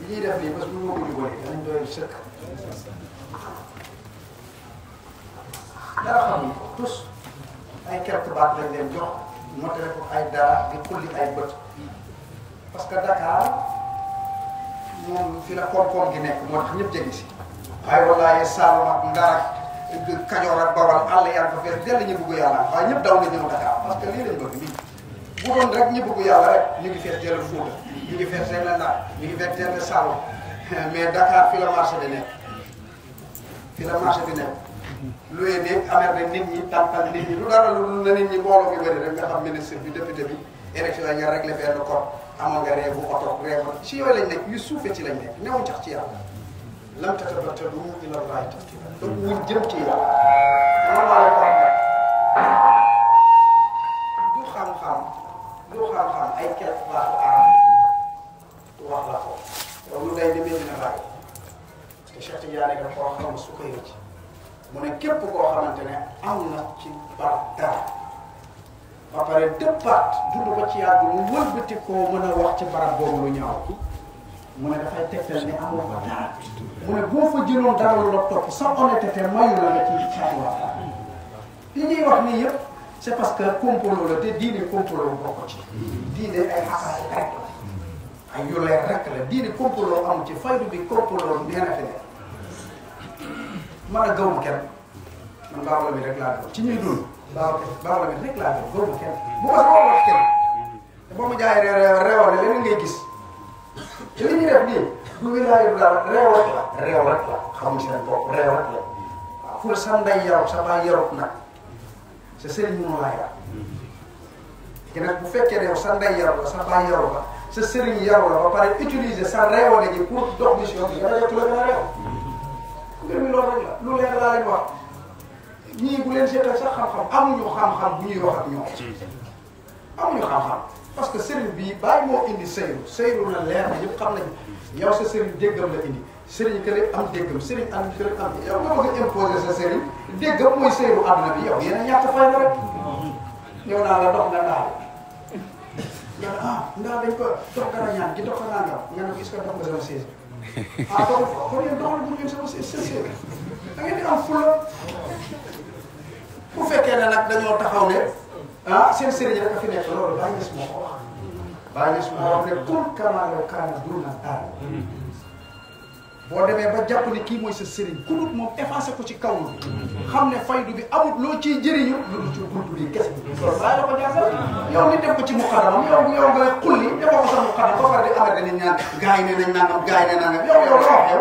li ñuy def nii parce que bu ñu ko jubóolee danañ doy sëkk dara xamuñ ko tous ay quelques baat lañ leen jox motale ko ay dara di xulli ay bët parce que Dakar moom fi la koom-koom gi nekk moo tax ñëpp jege si waaye wallaahi Saalum ak Ndar ak Kajoor ak Bawal àll yaa ko fees dell ñu bëgg yàlla waaye ñëpp daw nga ñëw Dakar parce que lii lañ bëgg nii bu doon rek ñu bëgg yàlla rek ñu ngi fees dell Fuuta ñu ngi fees dell Ndar ñu ngi fees dell Saalum mais Dakar fi la marché bi nekk fi la marché bi nekk luy ne amer na nit ñi tàmpal nit ñi lu dara lu na nit ñi mbooloo mi bëri rek nga xam ministre bi député bi élection yi nga réglé benn code amoon nga réewu oto réewu ci yooyu lañ nekk yu suufee ci lañ nekk newuñ tax ci yàlla lam tatabattalu ila llahi tabtila donc wuñ jëm ci yàlla moom laa la ko wax du xam-xam du xam-xam ay quelque baatu arab wax la ko yow lu day demee dina bàyyi parce que Cheikh Tidiane dafa ko wax xam su koy rëcc mu ne képp koo xamante ne am na ci barab dara ba pare dëppaat dund ko ci yàgg mu wëlbati koo mën a wax ci barab boobu lu ñaaw mu ne dafay tegtal ne amoo fa dara mu ne boo fa jëloon dara lu la topp sa honnêteté mayu la nga ci caatuwaat li ñuy wax nii yëpp c' est parce que complot la te diine complot bokk ci diine ay xasaay rek la ay yu leer rek la diine complot amu ci faydu bi complot nee na fi ne man a gaw ma kenn man baaw la mi rek laa doon ci ñuy dund baaw baaw la mi rek laa doon gaw ma kenn bu ko sama wax kenn te boo ma jaayee réew ne leneen ngay gis te li ñuy def nii du wilaaya du dara réew rek la réew rek la xamuñ seen bopp réew rek la waaw fu la sa ndey yaru sa baay yarut nag sa sëriñ mënu laa yar te nag bu fekkee ne yow sa ndey yaru la sa baay yaru la sa sëriñ yaru la ba pare utiliser sa réewale ji pour dox mission bi nga yottu la gën a réew mbir mi loolu rek la lu leer laa leen wax ñii bu leen seetal sax xam-xam amuñu xam-xam bu ñuy wax ak ñoom amuñu xam-xam parce que sëriñ bi bàyyi moo indi sëyru sëyru na leer na ñëpp xam nañu yow sa sëriñ déggam la indi sëriñ kële am déggam sëriñ am kële am yow nga bëgg a imposer sa sëriñ déggam mooy sëyru àdduna bi yow yéen a ñàkk fay na rek ñëw naa la dox nga ndaal nga ne ah ndaal dañ ko dox dara ñaan gi dox ko nangam nga ne ko est-ce que dox nga sama sées ah doxul fa kon yéen doxal bu ngeen sama sées sées da ngeen di am fula bu fekkee ne nag dañoo taxaw ne ah seen sëriñ rek a fi nekk loolu bàyyi gis moo ko wax bàyyi gis moo wax ne kun kamaa law kaana duuna aal boo demee ba jàpp ne kii mooy sa sëriñ ku dut moom effacé ko ci kaw bi xam ne faydu bi amut loo ciy jëriñu lu dul ci buntu bi kese loolu bàyyi la ko jàngal yow ni def ko ci muqaddamam yow yow nga xulli defoo ko sa muqaddam ba pare di amee dañuy ñaan gars yi ne nañ nangam gars yi ne nangam yow yow loo wax yow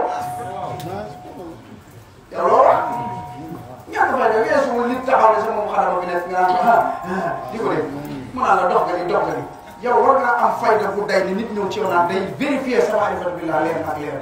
yow loo wax ñàkk fay de weesuwul nit taxaw ne sama muqaddam bi nekk nga naan ah di ko def mu naan la dox nga ni dox nga ni yow war ngaa am fayda bu day ni nit ñëw ci yow naan day vérifier sa maarifatu billah leer ak leer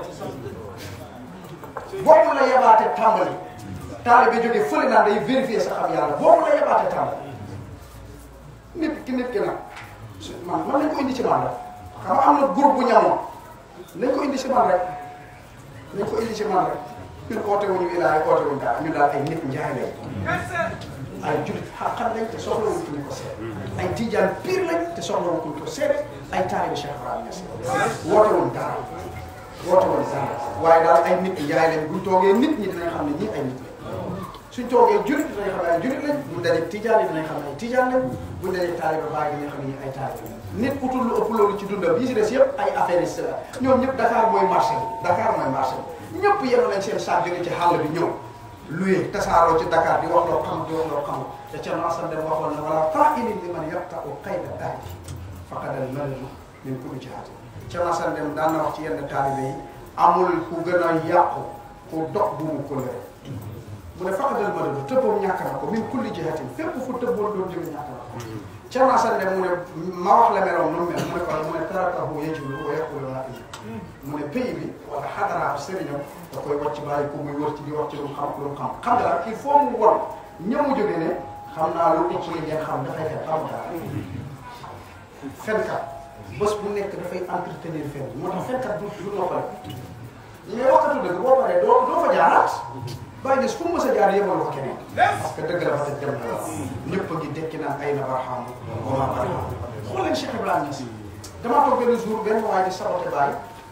boobu la yebaate tàmbali taalibe bi jógee fële naan day vérifier sa xam yàlla boobu la yebaate tàmbali nit ki nit ki nag man man nañ ko indi ci man rek xam nga am na groupe bu ñamoon nañ ko indi ci man rek nañ ko indi ci man rek ñun oote wuñu wilaay oote wuñu dara ñu daal ay nit njaay lañ ay julit xaqan lañ te soxla wuñ kuñ ko seet ay tijaan pire lañ te soxla wuñ kuñ ko seet ay taalibe Cheikh Ibrahima Niass woote wuñ dara woote woon dara waaye daal ay nit njaay lañ buñ toogee nit ñi dinañ xam ne ñii ay nit lañ suñ toogee julit dinañ xam ne ay julit lañ buñ dajee tijaan yi dinañ xam ne ay tijaan lañ buñ dajee taalibe baay dinañ xam ne ñii ay taalibe lañ nit utul lu ëpp loolu ci dundam yi si des yëpp ay affaires la ñoom ñëpp Dakar mooy marché bi Dakar mooy marché bi ñëpp yenu nañ seen saak jóge ci xàll bi ñëw luye tasaaroo ci Dakar di wax loo xam di wax loo xamul te ca Nassane dem waxoon na wala qaa'ilin liman yaqta'u qayda daadi faqadal mallu min kulli jihaati ca Nassane dem daan na wax ci yenn taalibe yi amul ku gën a yàqu ku dox bu mu ko leer mu ne faqadal mallu tëbboom ñàkk na ko min kulli jihatin fépp fu tëbboon doon jóge ñàkk na ko ca Nassane dem mu ne ma wax la meloon nu mu mel mu ne ko mu ne tarakahu yajulu wa yaqulu laa mu ne pays bi wala xadara sëriñam da koy wàcc bàyyi ko muy wër ci di wax ci lu mu xam lu mu xam xam nga daal il faut mu won ñëw mu jógee ne xam naa lu ëpp li ngeen xam dafay fen xam dara fenkat bés bu nekk dafay entretenir fen moo tax fenkat du du noppale ñi ngay waxatu dëgg boo paree doo doo fa jaaraat bàyyi gis fu mu mës a jaar yemal ko keneen parce que dëgg la fa te dem na ñëpp a ngi dekki naan ay na barxam wama barxam xool leen Cheikh Ibrahima Niass damaa toog benn jour benn waay di saboté bàyyi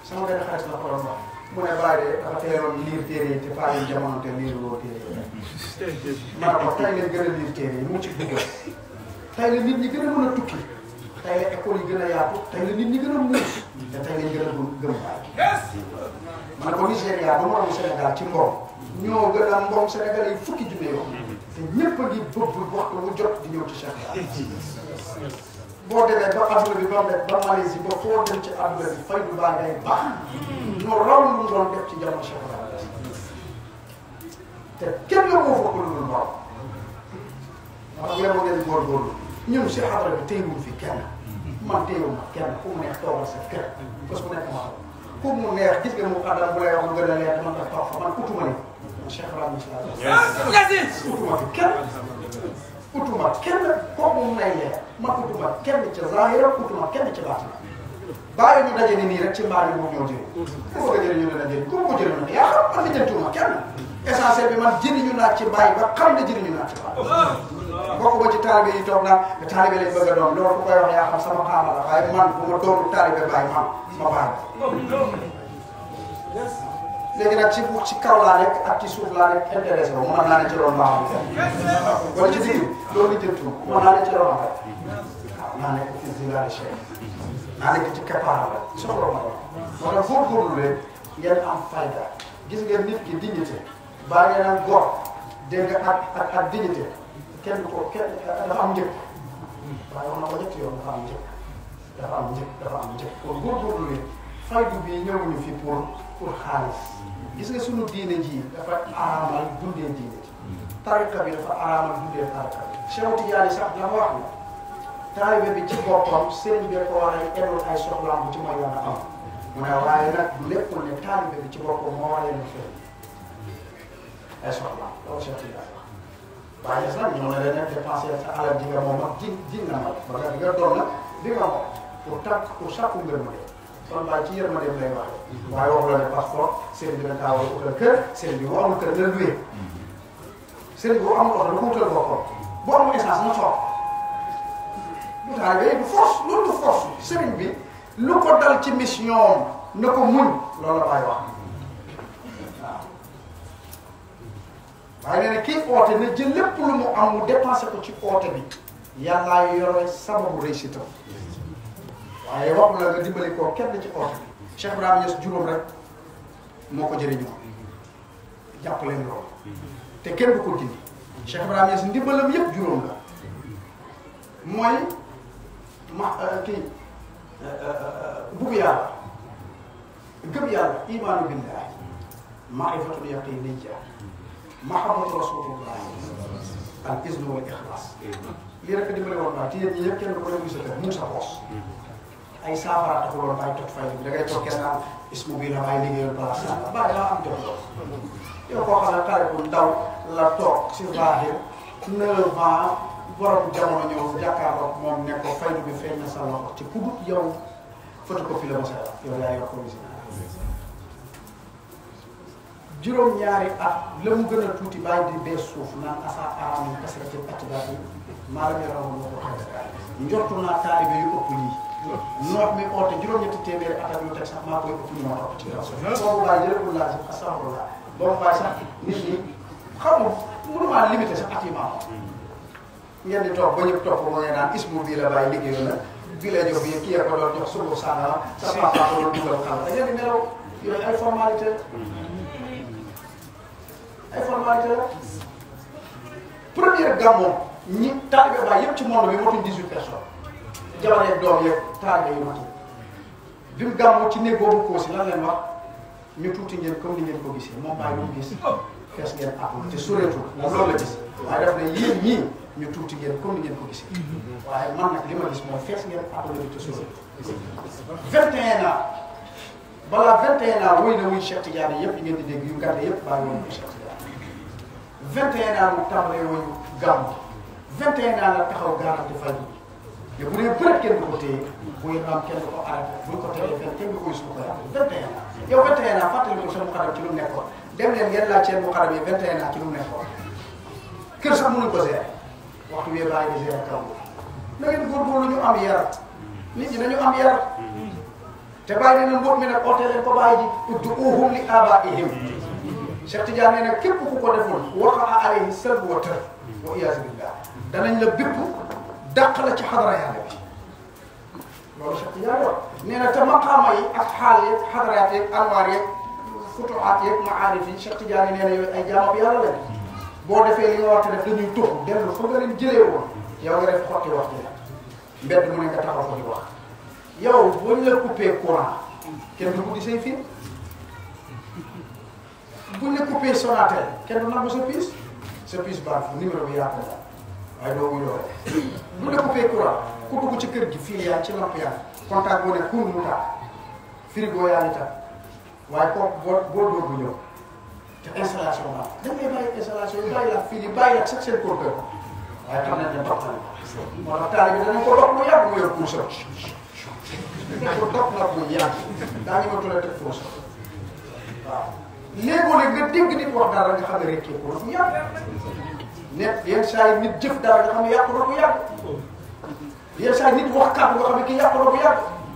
sama benn xarit la ko doon wax mu ne bàyyi de dafa teeloon liir téere yi te paa yi jamono te liiruloo téere yi ma ne ko tey ngeen gën a liir téere yi mu ci dugg tey la nit ñi gën a mën a tukki tey la école yi gën a yaatu tey la nit ñi gën a muus te tey lañ gën a gëm gëm bàyyi ma ne ko Nigéria ba moromu Sénégal ci mbom ñoo gën a mbom Sénégal yi fukki junne yoon te ñëpp a ngi bëgg waxtu mu jot di ñëw ci Cheikh boo demee ba adduna bi ba ba Malaisie ba foo dem ci adduna bi fay du baa ngay baax ñoo raw lu mu doon def ci jamono Cheikh Ibrahima te kenn la moo fokk lu dul borom moo tax yow ngeen góorgóorlu ñun si xadara bi téyewul fi kenn man téyewul ma kenn ku mu neex toogal sa kër bés bu nekk ma xam ku mu neex gis nga mu xadara bu lay wax lu gën a leer man daf toog fa man utuma ni man Cheikh Ibrahima si utuma fi kenn utuma kenn kooku mu nay leer man utuma kenn ci zahira utuma kenn ci baatina bàyyi ñu daje ni nii rek ci mbaar yi moom ñoo jëriñ ku bëgg a jëriñu dana jëriñ ku ko jëriñu nag yaa xam man lijjantuma kenn essentiel bi man jëriñu naa ci bàyyi ba xam ne jëriñu naa ci bàyyi bokk ba ci taalibe yi toog naa taalibe lañ bëgg a doon loolu ku koy wax yaa xam sama xaama la waaye man bu ma doonu taalibe bàyyi man ma bàyyi léegi nag ci ci kaw laa nekk ak ci suuf laa nekk intéressé wu mën naa ne ci loolu baax na wala ci digg loolu jëntu mën naa ne ci loolu rek waaw naa nekk ci zilaali cheikh naa nekk ci keppaara rek soxla ma moo tax góorgóorlu leen ngeen am fayda gis ngeen nit ki dignité baa ngeen am góor dégg nga ak ak ak dignité kenn ko kenn dafa am njëkk waaye wax na ko ñetti yoon dafa am njëkk dafa am njëkk dafa am njëkk kon góorgóorlu leen faydu bi ñëwuñu fi pour pour xaalis gis nga sunu diine ji dafa araamal dundee diine ji tarika bi dafa araamal dundee tarika bi Cheikh Tidiane sax dafa wax ne taalibe bi ci boppam sëriñ bi ko war a ennul ay soxlaam bu ci mooy yoon a am mu ne waaye nag du lépp ne taalibe bi ci boppam moo war a leen fay ay soxlaam loolu Cheikh Tidiane wax waaye des nag ñoo ne leen dépensé sa alal ji nga moom ak ji ji nga ma ba nga nga doon nag di nga moom pour tàkk pour sàkku ngërëm kon bàyyi ci yërmandeem lay waxee waaye waxu la ne passeport sëriñ bi dañ kaa war a utal kër sëriñ bi bu amul kër na luwee sëriñ bi bu amul oto da ko utal boppam bu amul essence na soog du taalibe du force loolu du force sëriñ bi lu ko dal ci mission na ko muñ loolu la bàyyi wax waaw waaye nee na kii oote na jël lépp lu mu am mu dépensé ko ci oote bi yàllaa yore sababu réussite waaye wax la nga dimbali koo kenn ci oote bi Cheikh Ibrahima Niass juróom rek moo ko jëriñoo jàpp leen loolu te kenn du ko dindi Cheikh Ibrahima Niass ndimbalam yëpp juróom la mooy ma kii bugg yàlla gëm yàlla imaanu billahi maarifatul yaqiniyya mahabbatu rasulillah al iznu wal ixlaas lii rek dimbali woon naa te yéen ñi ñëpp kenn du ko dem sa kër mu sa poos ay saafara taxul woon bàyyi tot fay bi da ngay toog kenn naan ismu bii la bàyyi liggéeyal place yàlla bàyyi laa am jot loolu yow koo xam ne xale bu ndaw la toog si zahir neuf ans borom jamono ñëw jàkkaarloo moom ne ko faydu bi feeñ na sa loxo ci kudut yow photocopie la ma sa yow yaa yor original juróom-ñaari at la mu gën a tuuti bàyyi di bees suuf naan asa aram kasrati atbaati maa lam yarahu moo ko xew njortu naa taalibe yu ëpp lii noot mi oote juróom-ñetti téeméeri at ak lu teg sax maa koy ëpp ñu ma topp ci kaw boobu bàyyi jërëjëf laa si astaghfirullah boobu bàyyi sax nit ñi xamul mënumaa limité sax at yi ma ngeen di toog ba ñëpp topp moo ngeen naan ismu bii la bàyyi liggéeyoon na bii la jox bi kii ko doon jox subu sàngara sa papa ko doon dugal xala da ngeen di nelaw yooyu ay formalité ay formalité la première gàmmu ñi taalibe Baay yëpp ci monde bi motuñ 18 personnes jabar yeeg doom yeeg taalibe yu matu bi mu gàmmu ci néeg boobu koo si lan leen wax ñu tuuti ngeen comme ni ngeen ko gisee moom Baay lu mu gis fees ngeen àppul te sureetul moom loolu la gis waaye daf ne yéen ñii ñu tuuti ngeen comme ni ngeen ko gisee waaye man nag li ma gis mooy fees ngeen àppul te sureetul 21 ans balaa 21 ans wuy na wuy Cheikh Tidiane yëpp yi ngeen di dégg yu gàtte yëpp bàyyi woon ko Cheikh Tidiane 21 ans mu tàmbalee woon gàmm 21 ans la taxaw garanti fay bi bu dee bëreet kenn du ko téye buy am kenn du ko arrêté buñ ko téye fenn kenn du ko yus ko koy am 21 ans yow 21 ans fàttali ko seen muxaram ci lu mu nekkoon dem leen ngeen laaj seen muxaram yi 21 ans ci lu mu nekkoon kër sax mënuñ ko gérer waxtu wee bàyyi di gérer kaw na ngeen góorgóorlu ñu am yar nit ñi dañu am yar te bàyyi dina mbóot mi nag oote leen ko bàyyi ji ud'uuhum li aabaa'ihim Cheikh Tidiane nee na képp ku ko deful waqa'a alayhi salbu wa tër wa iyaazu billah danañ la bépp dàq la ci xadara yàlla bi loolu Cheikh Tidiane wax nee na te maqaama yi ak xaal yeeg xadaraat yeeg anwaar yeeg futuhaat yeeg maarif yi Cheikh Tidiane nee na yooyu ay jaamab yàlla lañ boo defee li nga war a def dañuy tux dellu fa nga leen jëlee woon yow nga def xotti wax ji la mbedd mu ne nga taxaw ko di wax yow buñ la coupé courant kenn du guddi say film buñ la coupé Sonatel kenn du nangu sa piis sa piis baax numéro bi yaatu la waaye doo wuy loole buñ la coupé courant ku dugg ci kër gi fii yaa ci lamp yaa contact boo ne kuur mu taal frigo yaa ngi taal waaye kooku boo boo dóor bu ñëw te installation baax da ngay bàyyi installation yi bàyyi la fii di bàyyi la sax seen compteur waaye xam nañ ne dox na moo tax taal bi danañ ko dox lu yàgg mu yor pour sa dañ ko dox na bu yàgg daa ngi ma tuddee teg pour sa waaw léegoo léeg nga dégg nit wax dara nga xam ne rek ko bu yàgg net yenn saa yi nit jëf dara nga xam ne yàqu na bu yàgg yenn saa yi nit wax kàddu nga xam ne kii yàqu na bu yàgg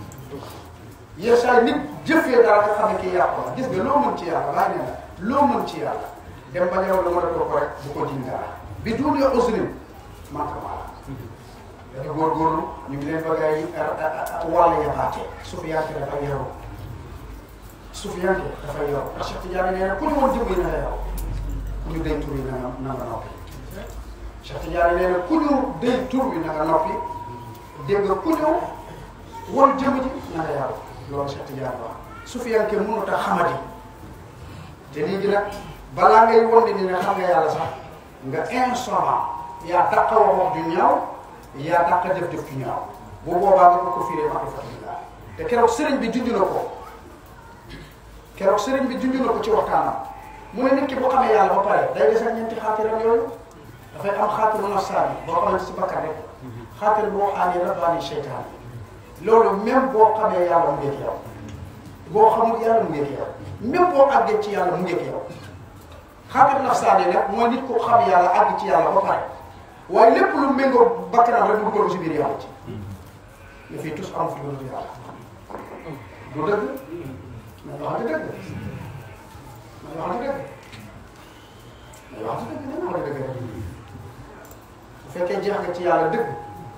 yenn saa yi nit jëfee dara nga xam ne kii yàqu na gis nga loo mën ci yàlla laa ne la loo mën ci yàlla dem ba ñëw la mën a toog ko rek bu ko jiñ dara bi duul ya uslim man ko maa dañu góorgóorlu ñu ngi leen bëgg ay wàll yabaate sufiyanke dafa yaru sufiyanke dafa yaru ndax Cheikh Tidiane nee na ku ñu woon jëmm yi na nga yaru ku ñu day tur yi na nga na nga noppi Cheikh Tidiane nee na ku ñu day tur bi na nga noppi dégg nga ku ñu won jëmm ji na nga yaru loolu Cheikh Tidiane wax sufiyanke mënut a xamadi te léegi nag balaa ngay won ni ne xam nga yàlla sax nga insolent yaa dàq wax wax ju ñaaw yaa dàq def def ju ñaaw bu boobaa nga ko firee ma alhamdulilah te keroog sëriñ bi junj na ko keroog sëriñ bi junj na ko ci waxtaanam mu ne nit ki boo xamee yàlla ba pare day des ak ñeenti xaatiram yooyu dafay am xaatiru nafsaani boo xamante si bakkan rek xaatir boo xaani rabbaani seytaani loolu même boo xamee yàlla mu ngeeg yow boo xamul yàlla mu ngeeg yow même boo àggee ci yàlla mu ngeeg yow xaatir nafsaani nag mooy nit ko xam yàlla àgg ci yàlla ba pare waaye lépp lu méngoo bakkanam rek mu dugal ko si biir yàlla ci ne fii tous am fi lu dul yàlla du dëgg nañ waxante dëgg nañ waxante dëgg nañ waxante dëgg nañ waxante dëgg rek bu fekkee jeex nga ci yàlla dëgg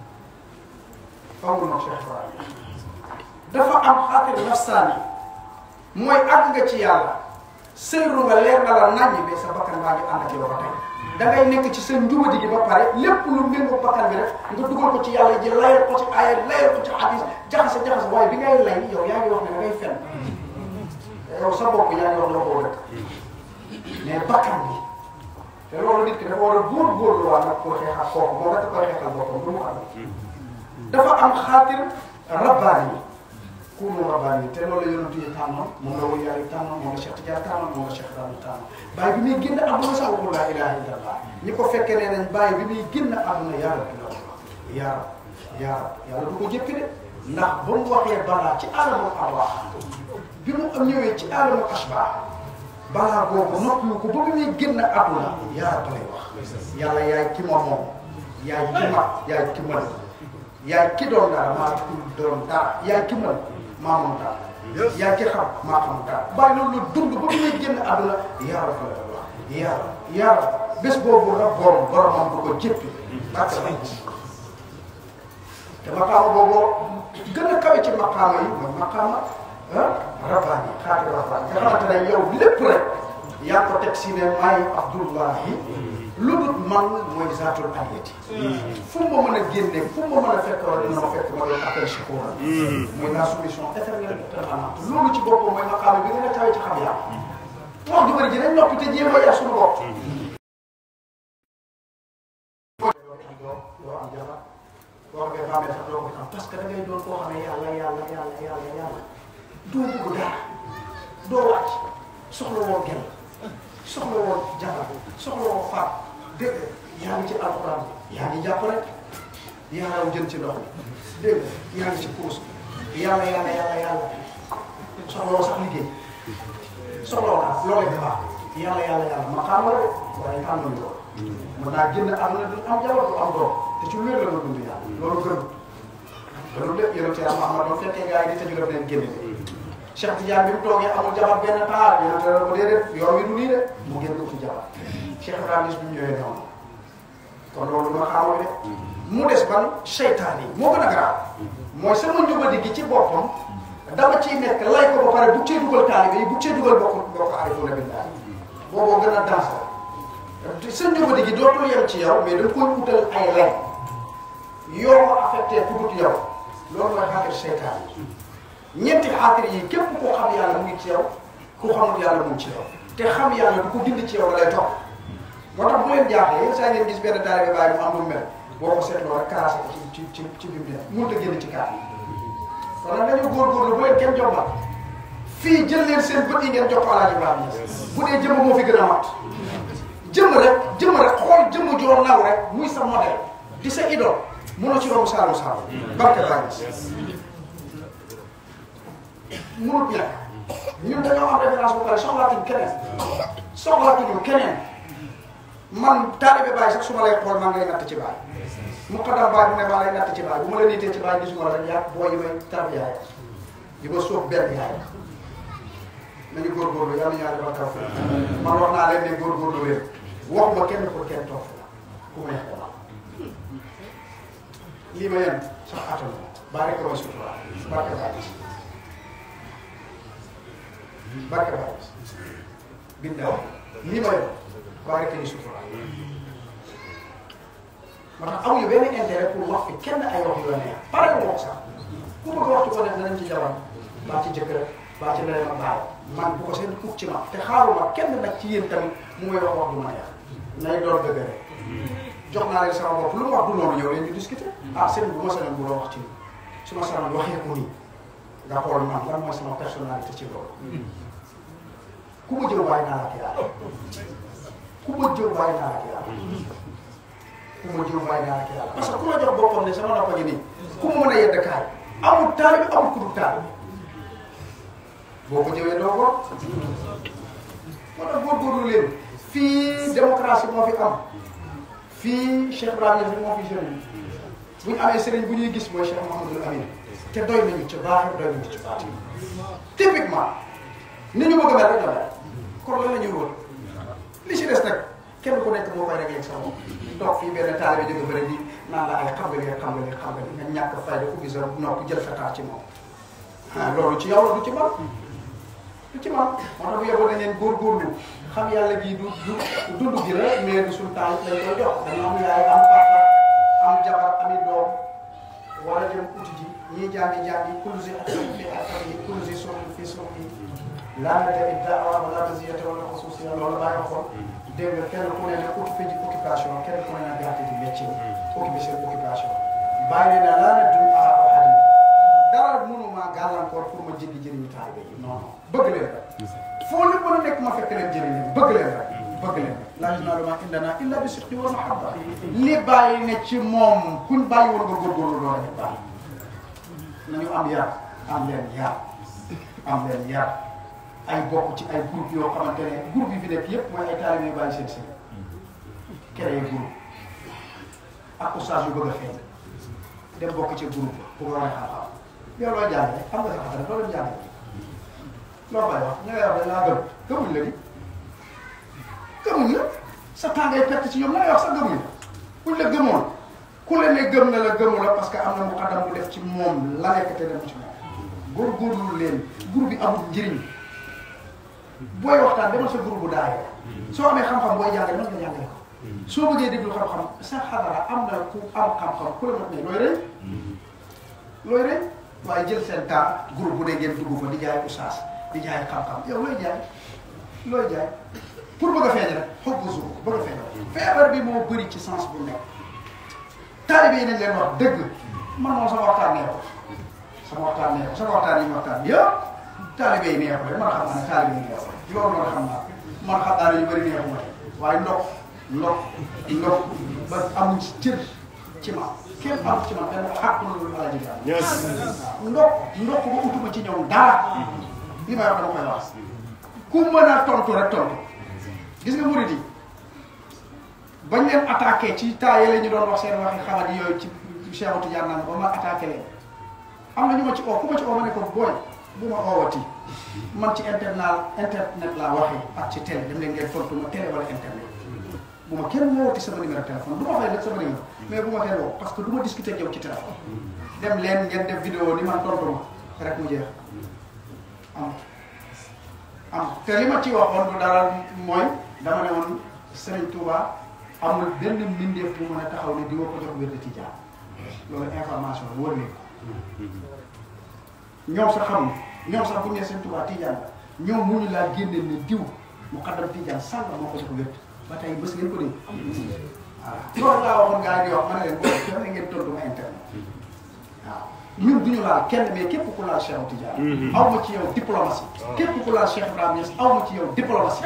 fawul nag Cheikh Ibrahima dafa am xaatir nafsaani mooy àgg nga ci yàlla sëyru nga leer na la naññ mais sa bakkan baa ngi ànd ak yow ba tey da ngay nekk ci sa njubadi gi ba pare lépp lu méngoo bakkan bi rek nga dugal ko ci yàlla ji layal ko ci aaya layal ko ci hadis jaxase jaxase waaye bi ngay lay yow yaa ngi wax ne da ngay fen yow sa bopp yaa ngi wax la ko rek mais bakkan bi te loolu nit ki dafa war a góorgóorlu waa nag pour xeexal kooku moom rek koy xeexal boppam du mu xam dafa am xaatir rabbaani yi kuunu rabbaani yi te loolu la yonent yi tànnoon moom la wëy yàlla yi tànnoon moom la Cheikh Tidiane tànnoon moom la Cheikh Ibrahima tànnoon bàyyi bi muy génn àdduna sax waxul laa ilaaha illallah ñi ko fekkee nee nañ bàyyi bi muy génn àdduna yaa rabbi la wax yaa rabbi yaa rabbi yàlla du ko jëppi de ndax ba mu waxee balaa ci alamul arwaax bi mu am ñëwee ci alamul asbaax balaa boobu noppiwu ko ba bi muy génn àdduna yaa rabbi lay wax yàlla yaay ki ma moom yaay ki mag yaay ki mën yaay ki doon dara maa ki doon dara yaay ki mën maa moom dara yaay ki xam maa xam dara bàyyi loolu la dund ba bi muy génn àdduna yaa rabbi lay wax yaa yaa bés boobu la borom boromam du ko jéppi parce que te maqaama boobu gën a kawe ci maqaama yi mooy maqaama ah rabbaani xaati rabbaani nga xamante ne yow lépp rek yaa ko teg si ne maay Abdullahi lu dul man mooy zaatul aliyati fu ma mën a génne fu ma mën a fekk wala dina ma fekk ma doon appel shukura mooy la solution éternelle et permanente loolu ci boppam mooy maqaama bi gën a kawe ci xam yàlla wax ju bëri ji nañ noppi te jéem a yar suñu bopp doo am jabar boo xamee bàmmeel sax doo ko xam parce que da ngay doon koo xam ne yàlla yàlla yàlla yàlla yàlla doo bëgg dara doo wàcc soxla woo gel soxla woo jabar soxla woo faat dégg yaa ngi ci alxuraan yaa ngi jàpp rek yaa raw jën ci ndox mi dégg yaa ngi ci kurus yàlla yàlla yàlla yàlla soxla woo sax liggéey soxla woo daal loolee dafa yàlla yàlla yàlla ma xam la waaye tànnuñu ko mën naa génn àdduna du am jabar du am doom te ci wér la nga dund yàlla loolu gën loolu lépp yonent yàlla Muhammad ba fekkee gars yi di tëju def leen génn Cheikh Tidiane bi mu toogee amul jabar benn taal yéen a ko déedéet yoon wi du nii de mu génn uti jabar Cheikh Ibrahima bi mu ñëwee noonu kon loolu ma xamoo de mu des ban seytaan yi moo gën a garaaw mooy sama njubadi gi ci boppam dama ciy nekk lay ko ba pare bu cee dugal taalibe yi bu cee dugal bokk bokk aarifuuna billaah booboo gën a danse sa njubadi gi dootul yem ci yow mais da nga koy utal ay lay yoo ko affecté ku dut yow loolu mooy xaatir seytaan yi ñeenti xaatir yi képp koo xam yàlla mu ngi ci yow ku xamul yàlla mu ngi ci yow te xam yàlla du ko dindi ci yow da lay topp moo tax bu leen jaaxlee yéen saa ngeen gis benn taalibe bàyyi mu am lu mel boo ko seetloo rek caracé ko ci ci ci ci biir mënut a génn ci kaar yi kon nag dañoo góorgóorlu bu leen kenn jombal fii jël leen seen bët yi ngeen jox ko Alaaji Ibrahima bu dee jëmm moo fi gën a mat jëmm rek jëmm rek xool jëmm joo naw rek muy sa modèle di sa idole mënoo ci romb saalum saalum barke Baye mënut ñàkk ñun dañoo am référence bu pare soxlaatuñ keneen soxlaatuñu keneen man taalibe Baye sax su ma lay xool maa ngi lay natt ci Baye mu xadam Baye bu ne maa lay natt ci Baye bu ma la niitee ci Baye gisuma la rek yaa boo yi may tarab yaay yi ma sóob benn yaay nañu góorgóorlu yàlla ñu yàlla defal taw man wax naa leen ne góorgóorlu leen waxuma kenn pour kenn toog la ku ma neex dama lii ma yem sax atal baa rek mooy sutura barke Baye barke Baye bindaaw lii ma yem baa rek ni sutura moo tax amuñu benn intérêt pour wax fi kenn ay wax yu la neex pare ko wax sax ku bëgg waxtu ko def danañ ci jabar baa ci jëkkër baa ci ndeyam ak baay man bu ko seen uf ci ma te xaaruma kenn nag ci yéen tamit mu may wax wax du ma neex nay doon dëgg rek jox naa leen sama bopp lu mu wax du noonu ñëw leen ñu discuter ah seen bu ma sañoon bu la wax ci su ma sañoon waxee ko nii nga xool man lan mooy sama personnalité ci loolu ku ma jël bàyyi naa la ak yàlla ku ma jël bàyyi naa la ak yàlla ku ma jël bàyyi naa la ak yàlla parce que ku ma jox boppam ne sama noppa gi nii ku ma mën a yedd kaay amul taalibi amul ku dul taalibi boo ko jëwee doo ko moo tax góorgóorlu leen fii démocratie moo fi am fii Cheikh Ibrahima moo fi sëriñ bu ñu amee sëriñ bu ñuy gis mooy Cheikh Mouhamadul Amin te doy nañu ci baaxir doy nañu ci baati typiquement ni ñu bëgg a mel rek la mel kon lan la ñuy wër li ci des nag kenn ku nekk moo koy réglé sa bopp toog fii benn taalibe jóge bëri di naan la ay xam nga li xam nga li xam nga li nga ñàkk fayda ku gis rek nokk jël sa taar ci moom ah loolu ci yow la du ci man du ci man moo tax bu yeboo dañ leen góorgóorlu xam yàlla gii du du dund gi la mais du suñu temps lañ koy jox dañu am yaay am papa am jabar ami doom war a jëm uti ji ñii jàngi jàngi kulusi ak fi ak yi kulusi soxli fi soxli laa na tamit daawa wala basiyata wala xususiya loolu laa waxoon dégg nga kenn ku ne ne occupé ji occupation kenn ku ne ne gàtt di métier occupé seen occupation bàyyi ne laa na dund a waxati dara mënuma gàllankoor pour ma jéggi jëriñu taalibe yi non non bëgg leen rek foo leen mën a nekk ma fekk leen jëriñ leen bëgg leen rek bëgg leen rek laa yanaalu maa indanaa illaa bi sidqi wa mahabba li bàyyi ne ci moom kuñ bàyyi woon nga góorgóorlu loolu rek bàyyi nañu am yar am leen yar am leen yar ay bokk ci ay groupe yoo xamante ne groupe yi fi nekk yëpp mooy ay taalibe yu bàyyi seen seen créé groupe ak oustaz yu bëgg a feeñ dem bokk ci groupe pour wane xam-xam yow loo jàngee xam nga sa xam rek loolu jàngee loo fay wax ñu ngi wax dañ laa gëm gëmuñ la ni gëmuñ la sa temps ngay perte ci ñoom la ngay wax sax gëmuñ la buñ la gëmoon ku la ne gëm na la gëmu la parce que am na mu xaddam bu def ci moom la nekk te dem ci moom góorgóorlu leen groupe bi amul njëriñ booy waxtaan demal sa groupe bu daayee soo amee xam-xam booy jàngale mën nga jàngale ko soo bëggee déglu xam-xam sa xadara am na ku am xam-xam ku la mat ne looy rëy looy rëy waaye jël seen temps groupe bu ne ngeen dugg fa di jaay oustaz di jaay xam-xam yow looy jaay looy jaay pour bëgg a feeñ rek xob bu suuf bëgg a feeñ feebar bi moo bëri ci sens bu nekk taalibe yi nañ leen wax dëgg man moom sama waxtaan neexul sama waxtaan neexul sama waxtaan yi ma waxtaan yëpp taalibe yi neexul rek man xam naa ne taalibe yi neexul loolu man xam naa man xam naa ne yu bëri neexul ma waaye ndox ndox ndox ba amuñ ci cër ci ma kenn am ci ma benn xàq lu ala ji ndox ndox ba utuma ci ñoom dara li may wax dama koy wax ku mën a tontu rek tontu gis nga murid yi bañ leen attaqué ci temps yële ñu doon wax seen waxi xamat yooyu ci Cheikh Tidiane naan ba ma attaqué leen am na ñu ma ci oo ku ma ci oo ma ne ko booy bu ma oowati man ci internet internet laa waxee ak ci télé dem leen ngeen tontu ma télé wala internet bu ma kenn woowati sama numéro téléphone du ma waxee nag sama numéro mais bu ma kenn woo parce que du ma discuter ak yow ci téléphone dem leen ngeen def vidéo ni man tontu ma rek mu jeex am am te li ma ci waxoon du dara mooy dama ne woon Serigne Touba amul benn mbindeef bu mën a taxaw ne di nga ko jox wér de Tijaan loolu information la wër leen ñoom sax xam ñoom sax bu ñu nee Serigne Touba Tijaan la ñoom mu ñu laa génne ne diw mu xaddam Tijaan sànq moo ko jox wér ba tey bés ngeen ko dégg. waaw loolu laa waxoon gars yi di wax ma ne leen boo xam ne ngeen tontu ma internet waaw. ñun du ñu laal kenn mais képp ku laal Cheikh Tidiane. aw ma ci yow diplomatie. képp ku laal Cheikh Ibrahima Niass aw ma ci yow diplomatie.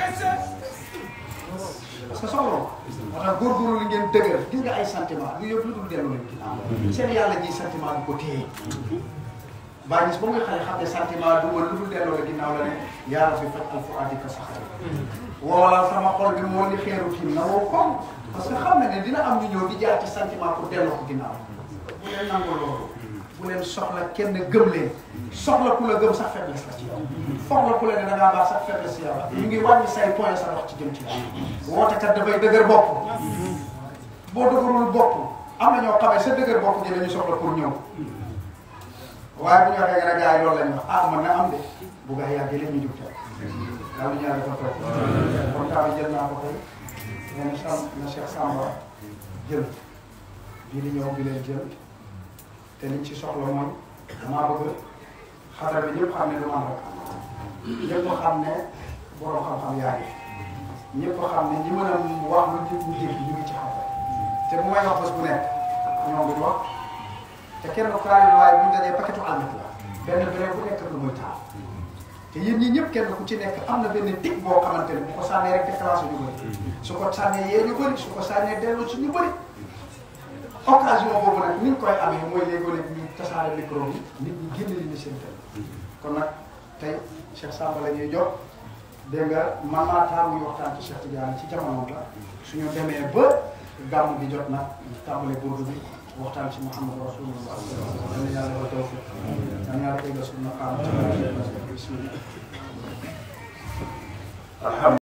parce que soxla ko. moo tax góorgóorlu li ngeen dëgër gis nga ay sentiment du yëpp lu dul dellu leen ginnaaw. seen yàlla ji sentiment du ko téye. baa gis ba muy xale xam ne sentiment du ma lu dul delloo la ginnaaw la ne yàlla fi faj alfuaadi ka saxari. wala sama xol bi moo ni xeeru tiim na woo koom. parce que xam na ne dina am ñu ñëw di jaar ci sentiment pour delloo ko ginnaaw. bu leen nangoo loolu. bu leen soxla kenn gëm leen soxla ku la gëm sax faiblesse la ci yow soxla ku la ne da ngaa baax sax faiblesse ci yow ñu ngi wàññi say point sa wax ci jëm ci yow woote kat dafay dëgër bopp boo dëgërul bopp am na ñoo xamee sa dëgër bopp ji la ñu soxla pour ñëw waaye bu ñu waxee nga ne gars yi loolu la ñu wax ah man na am de bu gaa yàggee la ñu jug tey daal ñu dafa toog kon temps bi jël naa ko tey nee na Sam na Cheikh Samba jël bii di ñëw bi leen jël te liñ ci soxla mooy damaa bëgg xadara bi ñëpp xam ne du man rek ñëpp xam ne borom xam-xam yaa ngi ñëpp xam ne ñi mën a wax lu nit ñi dégg ñu ngi ci xam te bu may wax bés bu nekk ñoom duñ wax te kenn kaari waaye bu ñu dajee paquetu almet la benn beneen bu nekk lu muy taal te yéen ñi ñëpp kenn ku ci nekk am na benn tig boo xamante ne bu ko sànnee rek déclenché ñu bëri su ko sànnee yee ñu bëri su ko sànnee dellu ci ñu bëri occasion boobu nag ni ñu koy amee mooy léegi-léegi ñu tasaare micro bi nit ñi génn li ñu seen tey kon nag tey Cheikh Samba la ñuy jox dégg nga man maa taal muy waxtaan ci Cheikh Tidiane ci jamono la suñu demee ba gàmm bi jot nag tàmbale burdu bi waxtaan ci Muhammad Rasulullah dana yàlla ba tawfiq dana yàlla eggal suñu maqaam bismillah